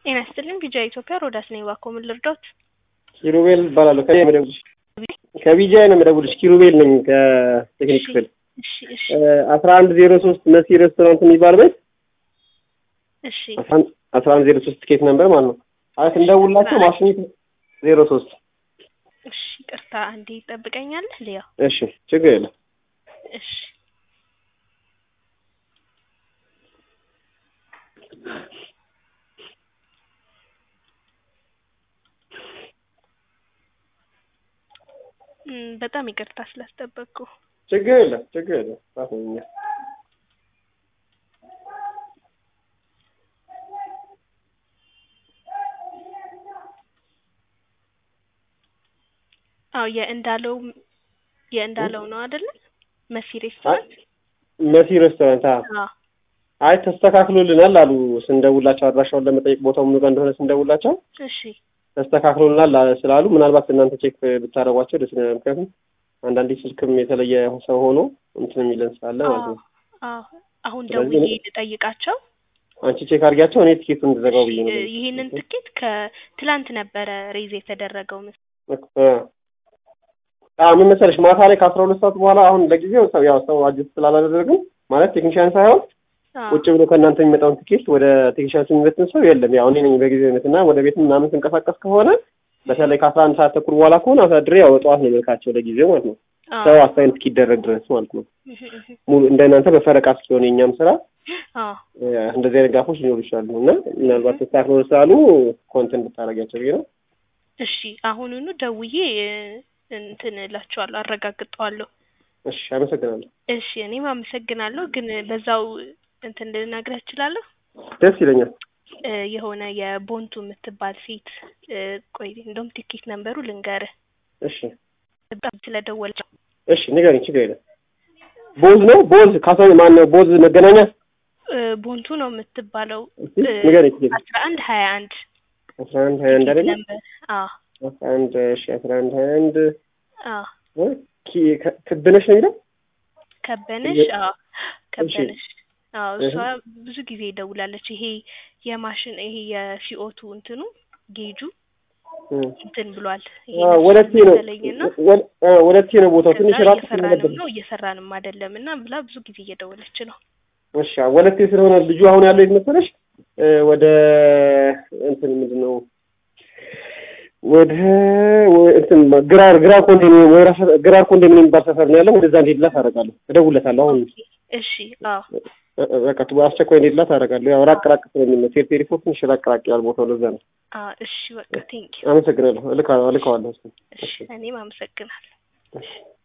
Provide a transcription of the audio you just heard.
ጤና ይስጥልኝ ቢጂአይ ኢትዮጵያ ሮዳስ ነኝ። እባክዎ ምን ልርዳዎት? ኪሩቤል እባላለሁ። ከቢጂአይ ነው የምደውልልሽ። ከቢጂአይ ነው የምደውልልሽ። ኪሩቤል ነኝ ከቴክኒክ ክፍል እሺ እሺ አስራ አንድ ዜሮ ሶስት መሲ ሬስቶራንት የሚባል ቤት እሺ አስራ አንድ ዜሮ ሶስት ትኬት ነበር ማለት ነው። አይ ስንደውልላቸው ማሽኒት ዜሮ ሶስት እሺ ቅርታ አንዴ ይጠብቀኛል ሊያው እሺ ችግር የለም። እሺ እም፣ በጣም ይቅርታ ስላስጠበቅኩ። ችግር የለም ችግር የለም። ራስኛ አዎ የእንዳለው የእንዳለው ነው አይደለ? መሲ ሬስቶራንት። መሲ ሬስቶራንት አዎ። አዎ አይ ተስተካክሎልናል አሉ ስንደውላቸው አድራሻውን ለመጠየቅ ቦታው ምኑ ጋር እንደሆነ ስንደውላቸው እሺ ተስተካክሎልናል ስላሉ ምናልባት እናንተ ቼክ ብታደርጓቸው ደስ ይለናል። ምክንያቱም አንዳንዴ ስልክም የተለየ ሰው ሆኖ እንትን የሚለን ስላለ ማለት ነው። አዎ አሁን ስለዚህ ደውዬ እኔ- ልጠይቃቸው። አንቺ ቼክ አድርጊያቸው፣ እኔ ቲኬቱን እንድዘጋው ብዬ ነው። እ- ይህንን ትኬት ከትላንት ነበረ ሬዝ የተደረገው ምስ አዎ ምን መሰለሽ ማታ ላይ ከአስራ ሁለት ሰዓት በኋላ አሁን ለጊዜው ሰው ያው ሰው አጅስት ስላላደረግን ማለት ቴክኒሽያን ሳይሆን አዎ ቁጭ ብሎ ከእናንተ የሚመጣውን ትኬት ወደ ቴክኒሽያን የሚበትን ሰው የለም። ያው እኔ ነኝ በጊዜነት እና ወደ ቤት ምናምን ስንቀሳቀስ ከሆነ በተለይ ከአስራ አንድ ሰዓት ተኩል በኋላ ከሆነ አሳድሬ ያው ጠዋት ነው የምልካቸው ለጊዜው ማለት ነው። አዎ ሰው አሳይን እስኪደረግ ድረስ ማለት ነው። እህ እህ ሙሉ እንደ እናንተ በፈረቃ እስኪሆን የእኛም ስራ አዎ እ፣ እንደዚህ አይነት ጋፎች ሊኖሩ ይችላሉ እና ምናልባት ተስተካክሎ ስላሉ ኮንተንት ብታደርጊያቸው ብዬ ነው። እሺ አሁኑኑ ደውዬ እ፣ እንትን እላቸዋለሁ አረጋግጠዋለሁ። እሺ አመሰግናለሁ። እሺ እኔም አመሰግናለሁ። ግን በዛው እንትን ልነግርህ እችላለሁ ደስ ይለኛል። እ፣ የሆነ የቦንቱ የምትባል ሴት እ፣ ቆይ እንደውም ቲኬት ነንበሩ ልንገርህ እሺ በጣም ስለደወለች እሺ ንገሪኝ፣ ችግር የለም። ቦዝ ነው ቦዝ ካሳኝ ማን ነው ቦዝ መገናኛ እ፣ ቦንቱ ነው የምትባለው እስኪ ንገሪኝ። ችግር የለም። አስራ አንድ ሀያ አንድ አስራ አንድ ሀያ አንድ አይደለ? ነበር። አዎ አስራ አንድ እሺ አስራ አንድ ሀያ አንድ አዎ እ፣ ኪ- ከ- ክብነሽ ነው የሚለው ከበነሽ አዎ ከበነሽ አዎ እሷ ብዙ ጊዜ ይደውላለች። ይሄ የማሽን ይሄ የሲኦቱ እንትኑ ጌጁ እ። እንትን ብሏል። ይሄ አዎ፣ ነፍሱ ወለቴ ነው መሰለኝና ወል- አ፣ ወለቴ ነው ቦታው ትንሽ ከዛ ራቅ እየሰራንም ነው እየሰራንም አይደለም እና ብላ ብዙ ጊዜ እየደወለች ነው። እሺ አዎ፣ ወለቴ ስለሆነ ልጁ አሁን ያለው የት መሰለሽ እ፣ ወደ እንትን ምንድን ነው ወደ ወ- እንትን ግራር ግራር ኮንዶሚኒየም ወይ ራስ ግራር ኮንዶሚኒየም የሚባል ሰፈር ነው ያለው። ወደዛ እንዲሄድላት አደርጋለሁ፣ እደውልለታለሁ አሁን ኦኬ እሺ አዎ እ- እ፣ በቃ ቱ- አስቸኳይ እንዲሄድላት አደርጋለሁ። ያው ራቅ ራቅ ስለሚል ነው ቴርቴሪ ፎር ትንሽ ራቅ ራቅ ያለ ቦታው ለዛ ነው። አዎ እሺ በቃ ቴንኪው አመሰግናለሁ። እልካ እልካዋለሁ። እሺ እኔም አመሰግናለሁ። እሺ